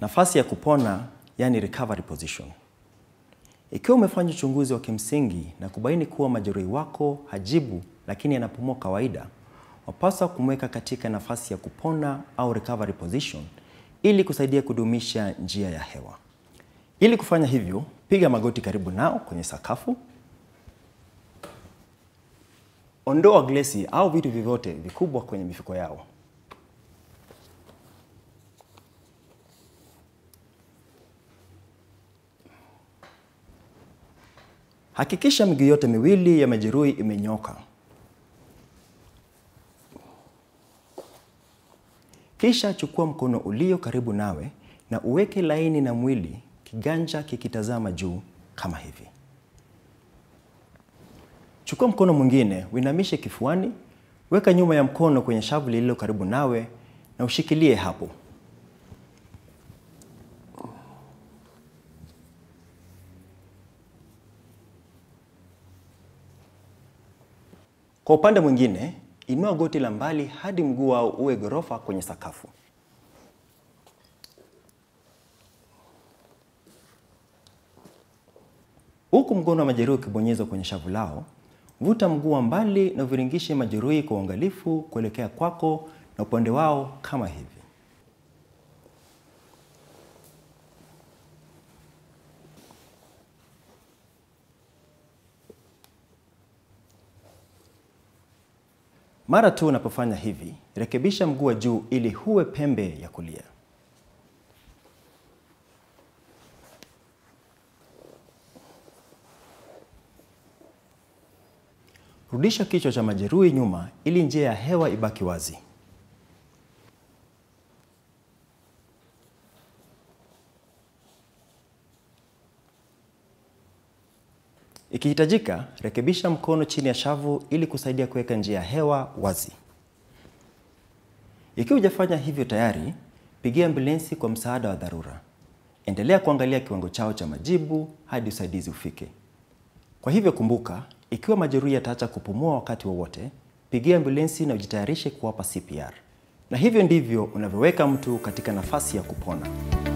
Nafasi ya kupona, yani recovery position. Ikiwa umefanya uchunguzi wa kimsingi na kubaini kuwa majeruhi wako hajibu lakini anapumua kawaida, wapaswa kumweka katika nafasi ya kupona au recovery position ili kusaidia kudumisha njia ya hewa. Ili kufanya hivyo, piga magoti karibu nao kwenye sakafu. Ondoa glesi au vitu vyovyote vikubwa kwenye mifuko yao. Hakikisha miguu yote miwili ya majeruhi imenyoka. Kisha chukua mkono ulio karibu nawe na uweke laini na mwili, kiganja kikitazama juu kama hivi. Chukua mkono mwingine, uinamishe kifuani, weka nyuma ya mkono kwenye shavu lililo karibu nawe na ushikilie hapo. Kwa upande mwingine, inua goti la mbali hadi mguu wao uwe ghorofa kwenye sakafu. Huku mkono wa majeruhi ukibonyezwa kwenye shavu lao, vuta mguu wa mbali na uviringishe majeruhi kwa uangalifu kuelekea kwako na upande wao kama hivi. Mara tu unapofanya hivi, rekebisha mguu wa juu ili huwe pembe ya kulia. Rudisha kichwa cha majeruhi nyuma ili njia ya hewa ibaki wazi. Ikihitajika, rekebisha mkono chini ya shavu ili kusaidia kuweka njia ya hewa wazi. Ikiwa hujafanya hivyo tayari, pigia ambulensi kwa msaada wa dharura. Endelea kuangalia kiwango chao cha majibu hadi usaidizi ufike. Kwa hivyo kumbuka, ikiwa majeruhi yataacha kupumua wakati wowote, pigia ambulensi na ujitayarishe kuwapa CPR. Na hivyo ndivyo unavyoweka mtu katika nafasi ya kupona.